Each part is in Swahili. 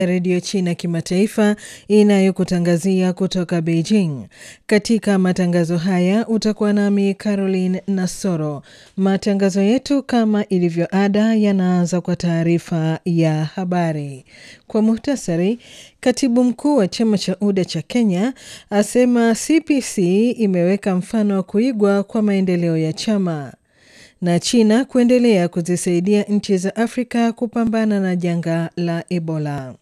redio China kimataifa inayokutangazia kutoka Beijing. Katika matangazo haya utakuwa nami Caroline Nasoro. Matangazo yetu kama ilivyo ada yanaanza kwa taarifa ya habari. Kwa muhtasari, katibu mkuu wa chama cha UDA cha Kenya asema CPC imeweka mfano wa kuigwa kwa maendeleo ya chama na China kuendelea kuzisaidia nchi za Afrika kupambana na janga la Ebola.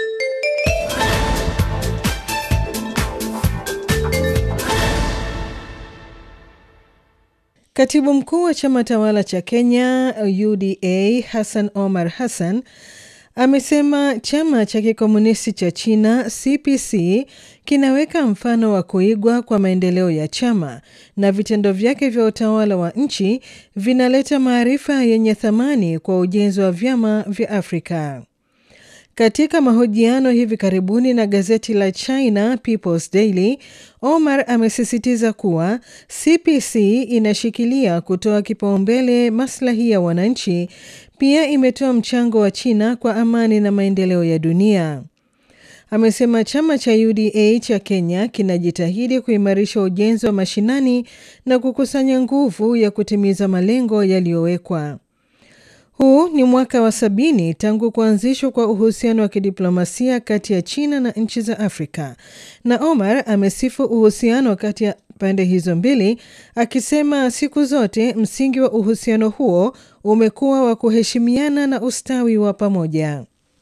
Katibu mkuu wa chama tawala cha Kenya UDA Hassan Omar Hassan amesema chama cha kikomunisti cha China CPC kinaweka mfano wa kuigwa kwa maendeleo ya chama na vitendo vyake vya utawala wa nchi vinaleta maarifa yenye thamani kwa ujenzi wa vyama vya Afrika. Katika mahojiano hivi karibuni na gazeti la China People's Daily, Omar amesisitiza kuwa CPC inashikilia kutoa kipaumbele maslahi ya wananchi. Pia imetoa mchango wa China kwa amani na maendeleo ya dunia. Amesema chama cha UDA cha Kenya kinajitahidi kuimarisha ujenzi wa mashinani na kukusanya nguvu ya kutimiza malengo yaliyowekwa. Huu ni mwaka wa sabini tangu kuanzishwa kwa uhusiano wa kidiplomasia kati ya China na nchi za Afrika, na Omar amesifu uhusiano kati ya pande hizo mbili, akisema siku zote msingi wa uhusiano huo umekuwa wa kuheshimiana na ustawi wa pamoja.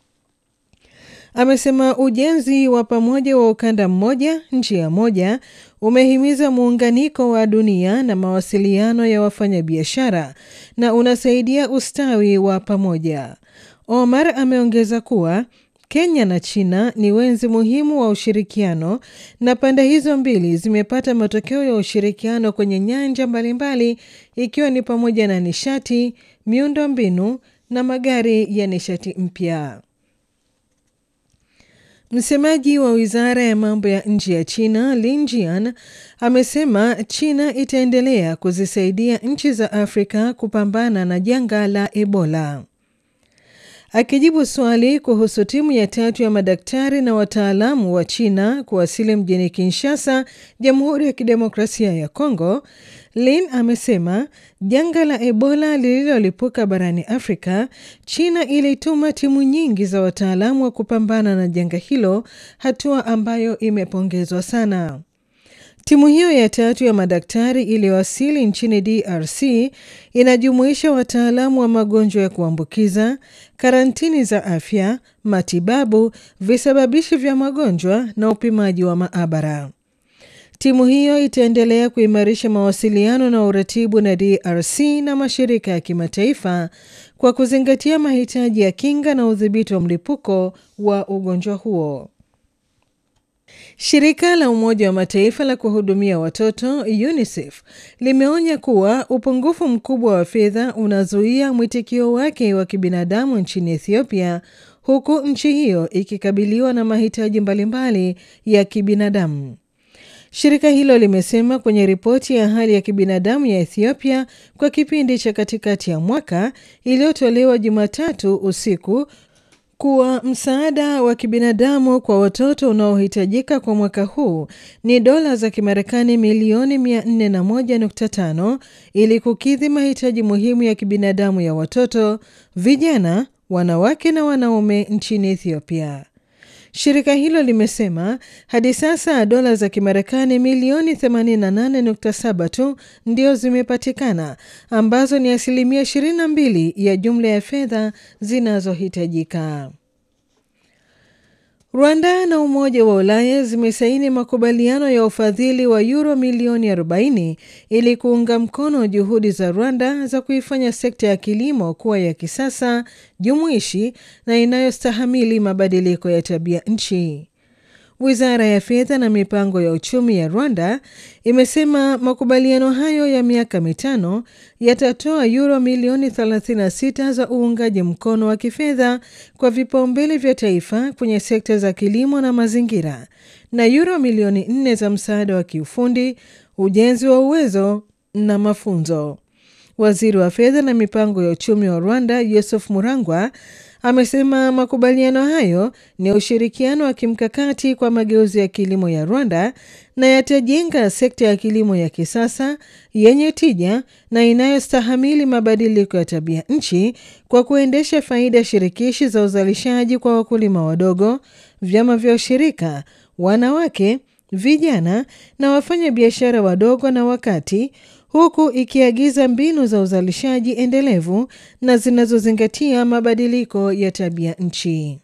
Amesema ujenzi wa pamoja wa ukanda mmoja njia moja umehimiza muunganiko wa dunia na mawasiliano ya wafanyabiashara na unasaidia ustawi wa pamoja. Omar ameongeza kuwa Kenya na China ni wenzi muhimu wa ushirikiano na pande hizo mbili zimepata matokeo ya ushirikiano kwenye nyanja mbalimbali ikiwa ni pamoja na nishati, miundo mbinu na magari ya nishati mpya. Msemaji wa wizara ya mambo ya nje ya China Lin Jian amesema China itaendelea kuzisaidia nchi za Afrika kupambana na janga la Ebola. Akijibu swali kuhusu timu ya tatu ya madaktari na wataalamu wa China kuwasili mjini Kinshasa, Jamhuri ya Kidemokrasia ya Kongo, Lin amesema janga la Ebola lililolipuka barani Afrika, China ilituma timu nyingi za wataalamu wa kupambana na janga hilo, hatua ambayo imepongezwa sana. Timu hiyo ya tatu ya madaktari iliyowasili nchini DRC inajumuisha wataalamu wa magonjwa ya kuambukiza, karantini za afya, matibabu, visababishi vya magonjwa na upimaji wa maabara. Timu hiyo itaendelea kuimarisha mawasiliano na uratibu na DRC na mashirika ya kimataifa kwa kuzingatia mahitaji ya kinga na udhibiti wa mlipuko wa ugonjwa huo. Shirika la Umoja wa Mataifa la kuhudumia watoto UNICEF limeonya kuwa upungufu mkubwa wa fedha unazuia mwitikio wake wa kibinadamu nchini Ethiopia, huku nchi hiyo ikikabiliwa na mahitaji mbalimbali ya kibinadamu. Shirika hilo limesema kwenye ripoti ya hali ya kibinadamu ya Ethiopia kwa kipindi cha katikati ya mwaka iliyotolewa Jumatatu usiku kuwa msaada wa kibinadamu kwa watoto unaohitajika kwa mwaka huu ni dola za Kimarekani milioni 401.5 ili kukidhi mahitaji muhimu ya kibinadamu ya watoto, vijana, wanawake na wanaume nchini Ethiopia. Shirika hilo limesema hadi sasa dola za Kimarekani milioni 88.7 tu ndio zimepatikana ambazo ni asilimia 22 ya jumla ya fedha zinazohitajika. Rwanda na Umoja wa Ulaya zimesaini makubaliano ya ufadhili wa yuro milioni 40 ili kuunga mkono juhudi za Rwanda za kuifanya sekta ya kilimo kuwa ya kisasa, jumuishi na inayostahamili mabadiliko ya tabia nchi. Wizara ya fedha na mipango ya uchumi ya Rwanda imesema makubaliano hayo ya miaka mitano yatatoa yuro milioni 36 za uungaji mkono wa kifedha kwa vipaumbele vya taifa kwenye sekta za kilimo na mazingira na yuro milioni 4 za msaada wa kiufundi, ujenzi wa uwezo na mafunzo. Waziri wa fedha na mipango ya uchumi wa Rwanda Yusuf Murangwa amesema makubaliano hayo ni ushirikiano wa kimkakati kwa mageuzi ya kilimo ya Rwanda na yatajenga sekta ya kilimo ya kisasa yenye tija na inayostahamili mabadiliko ya tabia nchi kwa kuendesha faida shirikishi za uzalishaji kwa wakulima wadogo, vyama vya ushirika, wanawake, vijana na wafanya biashara wadogo na wakati huku ikiagiza mbinu za uzalishaji endelevu na zinazozingatia mabadiliko ya tabia nchi.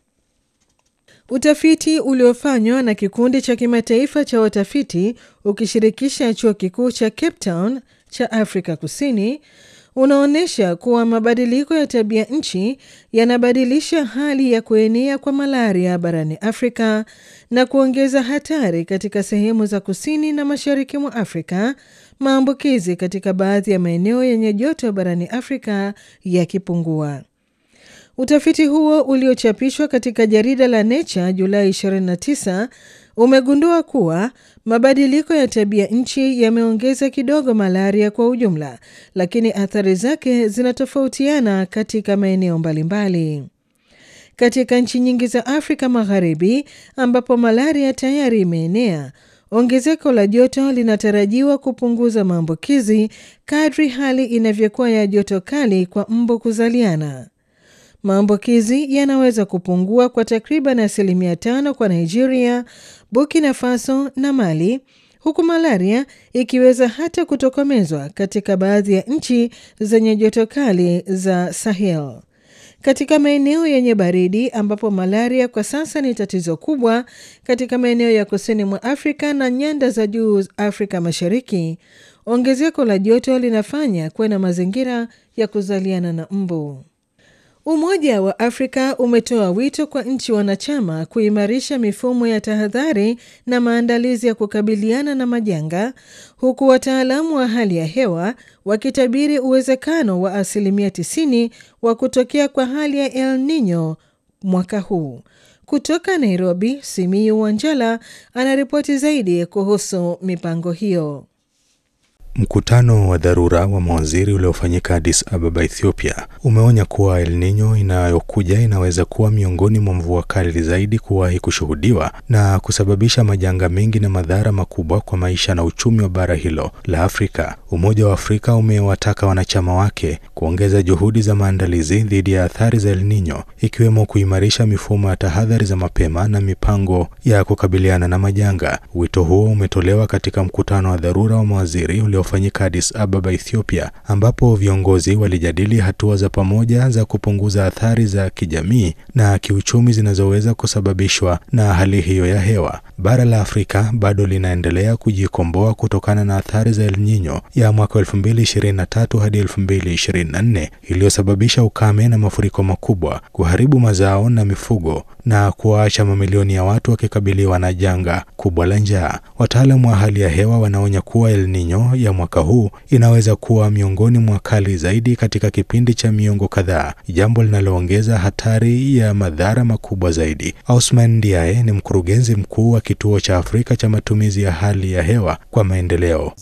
Utafiti uliofanywa na kikundi cha kimataifa cha watafiti ukishirikisha chuo kikuu cha Cape Town cha Afrika Kusini unaonyesha kuwa mabadiliko ya tabia nchi yanabadilisha hali ya kuenea kwa malaria barani Afrika na kuongeza hatari katika sehemu za kusini na mashariki mwa Afrika, maambukizi katika baadhi ya maeneo yenye joto barani Afrika yakipungua. Utafiti huo uliochapishwa katika jarida la Nature Julai 29 umegundua kuwa mabadiliko ya tabia nchi yameongeza kidogo malaria kwa ujumla, lakini athari zake zinatofautiana katika maeneo mbalimbali. Katika nchi nyingi za Afrika Magharibi ambapo malaria tayari imeenea, ongezeko la joto linatarajiwa kupunguza maambukizi kadri hali inavyokuwa ya joto kali kwa mbu kuzaliana. Maambukizi yanaweza kupungua kwa takriban asilimia tano kwa Nigeria, Burkina Faso na Mali, huku malaria ikiweza hata kutokomezwa katika baadhi ya nchi zenye joto kali za Sahel. Katika maeneo yenye baridi ambapo malaria kwa sasa ni tatizo kubwa katika maeneo ya kusini mwa Afrika na nyanda za juu Afrika Mashariki, ongezeko la joto linafanya kuwe na mazingira ya kuzaliana na mbu. Umoja wa Afrika umetoa wito kwa nchi wanachama kuimarisha mifumo ya tahadhari na maandalizi ya kukabiliana na majanga, huku wataalamu wa hali ya hewa wakitabiri uwezekano wa asilimia 90 wa kutokea kwa hali ya El Nino mwaka huu. Kutoka Nairobi, Simiyu Wanjala anaripoti zaidi kuhusu mipango hiyo. Mkutano wa dharura wa mawaziri uliofanyika Addis Ababa, Ethiopia, umeonya kuwa El Nino inayokuja inaweza kuwa miongoni mwa mvua kali zaidi kuwahi kushuhudiwa na kusababisha majanga mengi na madhara makubwa kwa maisha na uchumi wa bara hilo la Afrika. Umoja wa Afrika umewataka wanachama wake kuongeza juhudi za maandalizi dhidi ya athari za El Nino, ikiwemo kuimarisha mifumo ya tahadhari za mapema na mipango ya kukabiliana na majanga. Wito huo umetolewa katika mkutano wa dharura wa mawaziri uliofanyika Addis Ababa, Ethiopia, ambapo viongozi walijadili hatua za pamoja za kupunguza athari za kijamii na kiuchumi zinazoweza kusababishwa na hali hiyo ya hewa. Bara la Afrika bado linaendelea kujikomboa kutokana na athari za El Nino ya mwaka 2023 hadi 2024 iliyosababisha ukame na mafuriko makubwa, kuharibu mazao na mifugo na kuwaacha mamilioni ya watu wakikabiliwa na janga kubwa la njaa. Wataalamu wa hali ya hewa wanaonya kuwa El Nino ya mwaka huu inaweza kuwa miongoni mwa kali zaidi katika kipindi cha miongo kadhaa, jambo linaloongeza hatari ya madhara makubwa zaidi. Ausman Ndiaye ni mkurugenzi mkuu wa kituo cha Afrika cha matumizi ya hali ya hewa kwa maendeleo.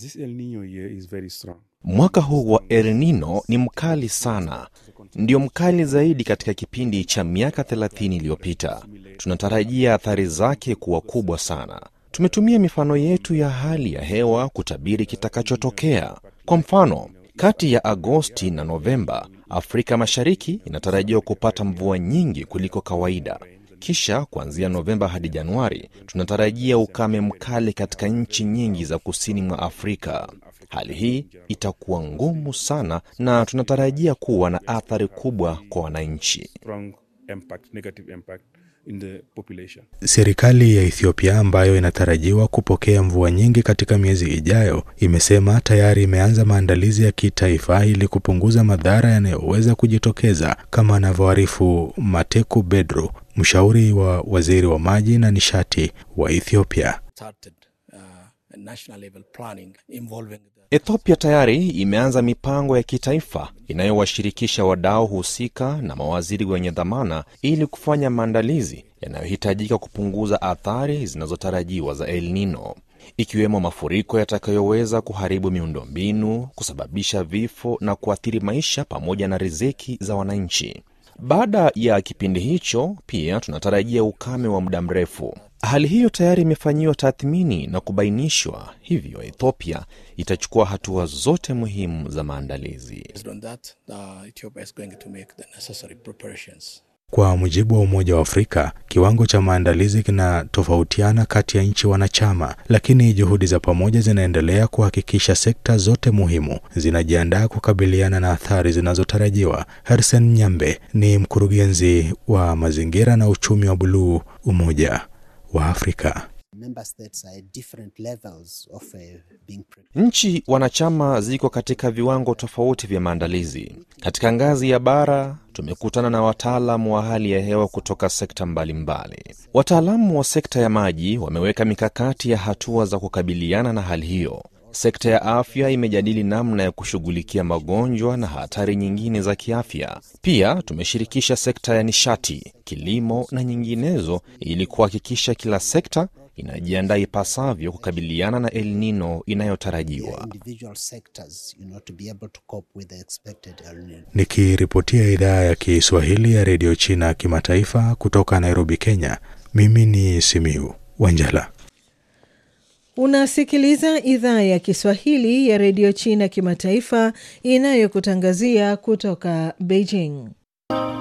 Mwaka huu wa El Nino ni mkali sana, ndio mkali zaidi katika kipindi cha miaka 30 iliyopita. Tunatarajia athari zake kuwa kubwa sana. Tumetumia mifano yetu ya hali ya hewa kutabiri kitakachotokea. Kwa mfano, kati ya Agosti na Novemba, Afrika Mashariki inatarajiwa kupata mvua nyingi kuliko kawaida. Kisha kuanzia Novemba hadi Januari, tunatarajia ukame mkali katika nchi nyingi za kusini mwa Afrika. Hali hii itakuwa ngumu sana na tunatarajia kuwa na athari kubwa kwa wananchi. Serikali ya Ethiopia ambayo inatarajiwa kupokea mvua nyingi katika miezi ijayo imesema tayari imeanza maandalizi ya kitaifa ili kupunguza madhara yanayoweza kujitokeza, kama anavyoarifu Mateku Bedru, mshauri wa waziri wa maji na nishati wa Ethiopia. Ethiopia tayari imeanza mipango ya kitaifa inayowashirikisha wadau husika na mawaziri wenye dhamana ili kufanya maandalizi yanayohitajika kupunguza athari zinazotarajiwa za El Nino, ikiwemo mafuriko yatakayoweza kuharibu miundombinu, kusababisha vifo na kuathiri maisha pamoja na riziki za wananchi. Baada ya kipindi hicho, pia tunatarajia ukame wa muda mrefu. Hali hiyo tayari imefanyiwa tathmini na kubainishwa, hivyo Ethiopia itachukua hatua zote muhimu za maandalizi. Kwa mujibu wa Umoja wa Afrika, kiwango cha maandalizi kinatofautiana kati ya nchi wanachama, lakini juhudi za pamoja zinaendelea kuhakikisha sekta zote muhimu zinajiandaa kukabiliana na athari zinazotarajiwa. Hersen Nyambe ni mkurugenzi wa mazingira na uchumi wa buluu, Umoja wa Afrika. Nchi wanachama ziko katika viwango tofauti vya maandalizi. Katika ngazi ya bara, tumekutana na wataalamu wa hali ya hewa kutoka sekta mbalimbali. Wataalamu wa sekta ya maji wameweka mikakati ya hatua za kukabiliana na hali hiyo. Sekta ya afya imejadili namna ya kushughulikia magonjwa na hatari nyingine za kiafya. Pia tumeshirikisha sekta ya nishati, kilimo na nyinginezo ili kuhakikisha kila sekta inajiandaa ipasavyo kukabiliana na El Nino inayotarajiwa. Nikiripotia idhaa ya Kiswahili ya redio China kimataifa kutoka Nairobi, Kenya, mimi ni Simiu Wanjala. Unasikiliza idhaa ya Kiswahili ya redio China kimataifa inayokutangazia kutoka Beijing.